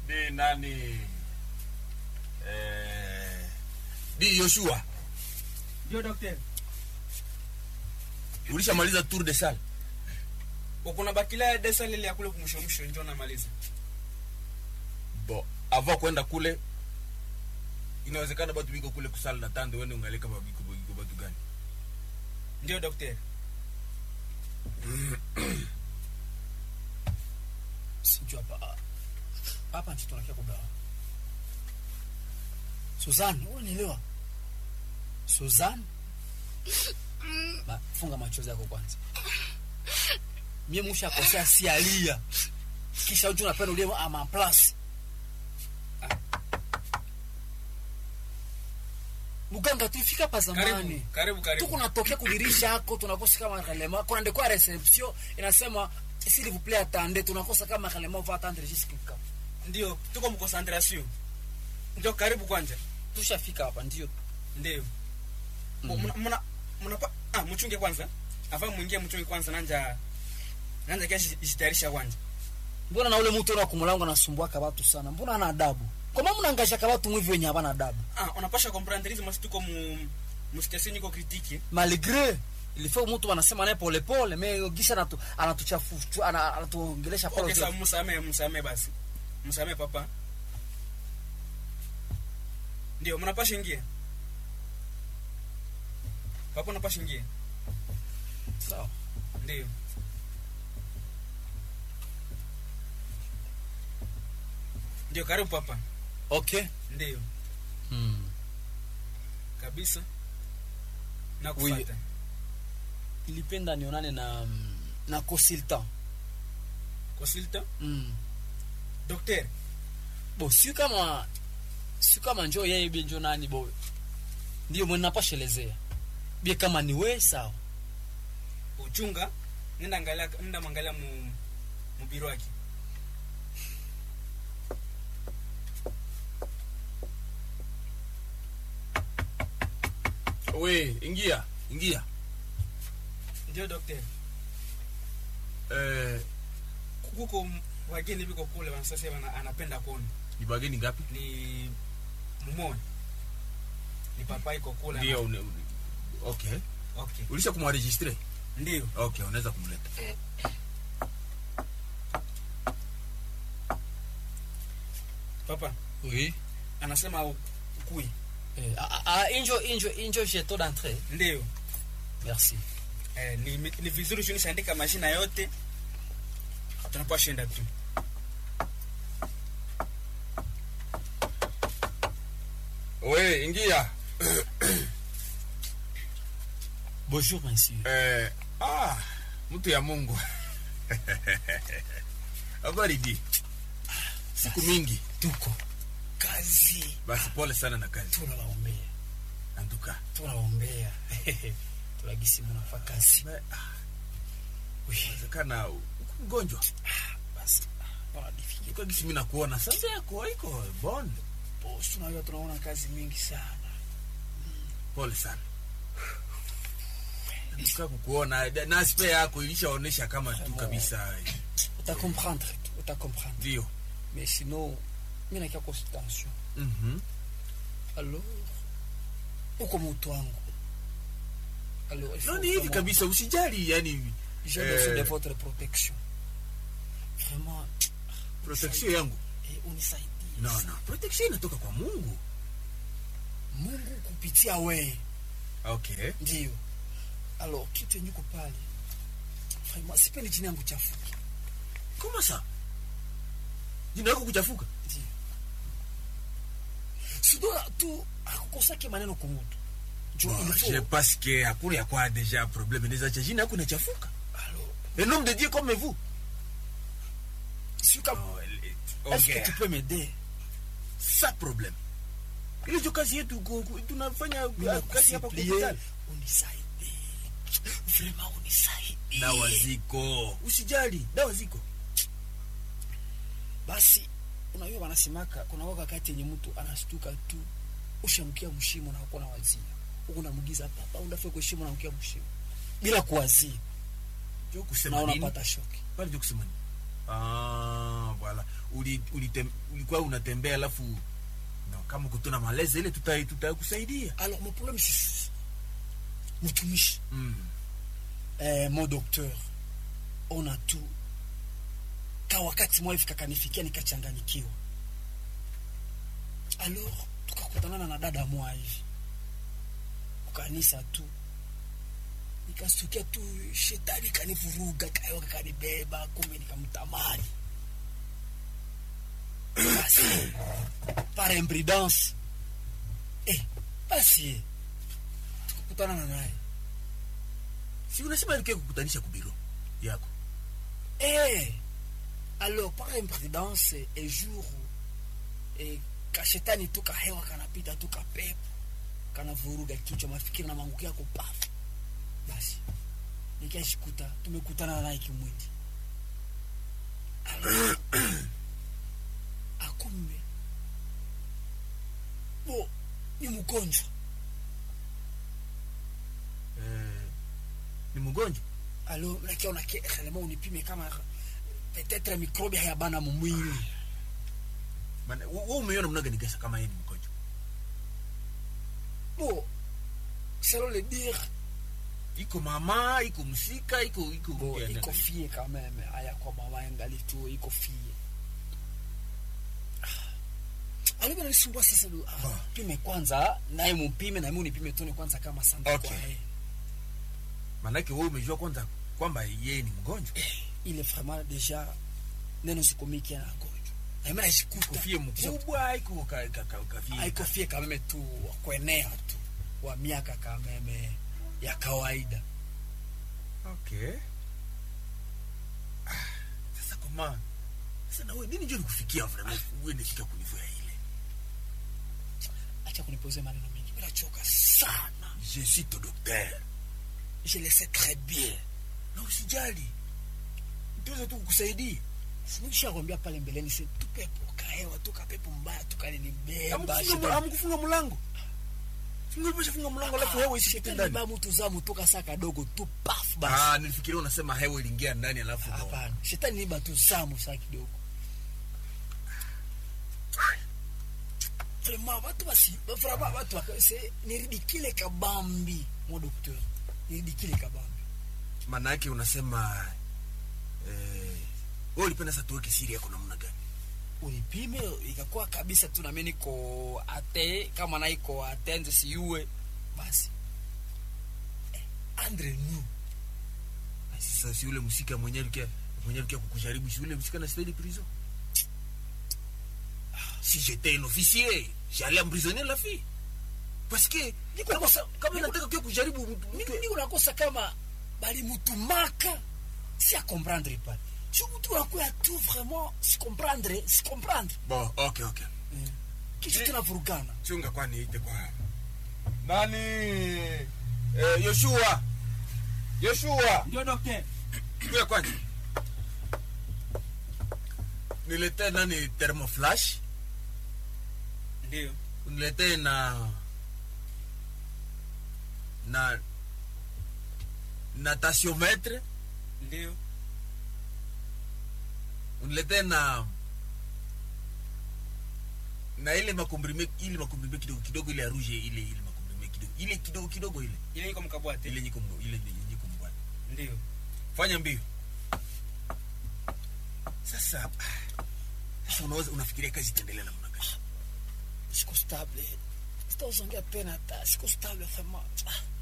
di nani eh, di Yoshua Ndio daktari. ulishamaliza tour de salle Ukuna bakila desa lile ya kule kumsho msho njoo namaliza. bo avant kwenda kule inawezekana batu biko kule kusala na tande wene ungaleka babiko biko batu gani Ndio daktari. sijui hapa hapa nchi tunakia kugawa Suzanne unielewa Suzanne ba, funga machozi yako kwanza mie musha kosea si alia kisha uju napenda ulie ama plus muganga tuifika pa zamani Karibu, karibu, karibu. tuko natokea kudirisha yako tunakosa kama kalema kuna ndekwa reception inasema s'il vous plaît attendez tunakosa kama kalema va attendre jusqu'à Ndio, tuko mkoncentration. Ndio karibu kwanza. tushafika hapa ndio Ndio. Mm. Mna mna mna pa ah mchunge kwanza. Afa mwingie mchunge kwanza nanja nanja kesho jitayarisha kwanza. mbona na ule mtu na kumulango anasumbuaka watu sana mbona ana adabu kwa maana mnangashaka watu mwivi wenye habana adabu Ah, unapasha comprendre hizo masi tuko mu mu station iko critique. malgré ilifaa mtu anasema naye pole pole me gisha anatu anatuchafu tu- ana- anatuongelesha pole Okay, tu. sawa msame msame basi. Msame papa. Ndio, mnapasha ingia. Papa unapasha ingia. sawa Ndio. Ndio, karibu papa. okay Ndio, hmm. kabisa. Na Oui. kufuata. ilipenda nionane na mm, na consultant Consultant, mm. docteur. bo si kama si kama njo yeye bie njo nani bo ndio mwe napashelezea bie kama ni we sawa Uchunga, nenda angalia nenda mwangalia mu mu biro yake. we ingia ingia Ndio docteur. eh, Kuko wageni biko kule wanasasa wana anapenda kuona. ni bageni ngapi Ni mumoja. Ni papa iko kule. ndio une- une- okay Okay. ulisha kumwaregistre Ndio. okay unaweza kumleta Papa oui anasema u- ukui. eh, ah, ah, injo injo injo jeto d'entrée Ndio. merci Eh, ni, ni vizuri tunishaandika majina yote. Tunapashinda tu. we ingia bonjour monsieur eh, ah, mtu ya mungu habari di siku mingi tuko kazi basi pole sana na kazi tunawaombea anduka tunawaombea tunagisi mnafaa kazi Oui, wezekana uko mgonjwa basi bwana difiki ukagisi mi nakuona sasa yako iko bon boss tunajua tunaona kazi mingi sana pole sana Nataka kukuona da- na spe yako ilishaonesha kama tu kabisa utakomprendre tu utakomprendre ndio mais sinon mi nakia consultation Mhm. alors uko mutu wangu alors il faut no ni hivi vraiment- kabisa usijali yani j'ai Eh. besoin de votre protection vraiment protection yangu eh, unisaidie no no protection inatoka kwa mungu mungu kupitia wee okay ndio alors kitu yenye uko pale vraiment sipendi jina yangu chafuki koma sa jina yako kuchafuka ndio sidoa tu akukosake maneno kumutu jo Bon, il je faut pense que hakuna ya kwa deja problème inaweza cha jina yako inachafuka alors un homme de dieu comme vous si kama Oh, el- est-ce que ongea. tu peux m'aider sa problème ile jo kazi yetu ku- ku- tunafanya Mina kazi hapa kwa kusupplie, hospitali unisaidie vraiment unisaidie dawa ziko usijali dawa ziko basi unajua wanasemaka kuna waka kati yenye mtu anastuka tu ushamkia mshimo na hakuna wazia huku namugiza papa unafika kwa shimo na mkia mshimo bila kuwazia jo na kusema nini unapata shoki pale jo kusema nini ah voilà uli, ulitem, ulikuwa unatembea alafu no, kama kutuna malezi ile tuta tutakusaidia alors mon problème c'est ceci. mtumishi mm. eh, mon docteur ona tu ka wakati mwa hivi kakanifikia nikachanganyikiwa alors tukakutanana na dada mwa hivi kukanisa tu nikastukia tu shetani kanivuruga kayoka kanibeba kumbe nikamtamani basi par imprudence eh, basi tukakutanana naye si unasema alikia kukutanisha kubiro yako Eh, alors par imprudence et jour eh, kashetani tu kahewa kanapita tu kapepo kanavuruga kichwa mafikiri na manguki yako pafu basi nikashikuta tumekutana naye kimwili Alors, akumbe bo ni mgonjwa eh, ni mgonjwa alo nakiona ke réellement unipime kama peut-être microbe hayabana mumwili Maana, wewe wewe umeiona mnaga nikasa kama yeye ni mgonjwa bon selon le dire iko mama iko msika iko iko bon ya- iko fie quand même aya kwa mama yangali tu iko fie alivyo nalisumbua sasa du- ah, Ah. pime kwanza naye mupime na mimi unipime tone kwanza kama santa Okay. kwa yeye maanake wewe umejua kwanza kwamba yeye ni mgonjwa ile vraiment déjà neno sikomiki na gonjwa na mimi nashikuta kofie mkubwa iko ka, ka, ka, kafie haiko fie quand même tu wa kuenea tu wa miaka quand même ya kawaida okay Ah, sasa koma sasa na wewe nini ndio nikufikia vraiment uende fika kunivu ya ile acha kunipoze maneno mengi mimi nachoka sana je suis ton docteur je le sais très bien na usijali tuweza tu kukusaidia nishakwambia pale mbeleni se tupepo kahewa tu kapepo mbaya tukalinibeba Hamkufunga- hamkufunga mlango singepeshafunga mlango alafu hewa isipite ndani ba mtu za mutoka saa kadogo tu paf basi ah nilifikiria unasema hewa iliingia ndani alafu ndo- hapana shetani niba tu zamu saa kidogo vraiment watu basi vraiment watu waka- se niridikile kabambi mo docteur niridikile kabambi maana yake unasema eh, wewe ulipenda sasa tuweke siri yako namna gani ulipime ikakuwa kabisa tu nami niko ate kama na iko atenze siue basi eh, andre nu Basi sasa si ule msika mwenye alikia mwenye alikia kukujaribu si ule msika na stadi prison si j'étais un officier j'allais emprisonner la fille parce que Niko kama, kosa- kama niko- nataka kia kujaribu mtu- mtu- mimi niko nakosa kama balimutumaka si a comprendre pas si mtu unakuya tu vraiment si comprendre si comprendre bon okay okay kisha Eh. tunavurugana chunga kwani ite kwa nani eh, Yoshua Yoshua ndio docteur kuya kwani niletee nani thermoflash ndio uniletee na na na tasiometre ndio uniletee na na ile makomprime ile makomprime kidogo kidogo ile ya rouge ile ile makomprime kidogo ile kidogo kidogo ile ile iko mkabwate ile nyiko mbo- ile nyiko mbwana ndio fanya mbio sasa sasa unaweza unafikiria kazi itaendelea namna gani siko stable sitauzongea tena hata siko stable vraiment Ah,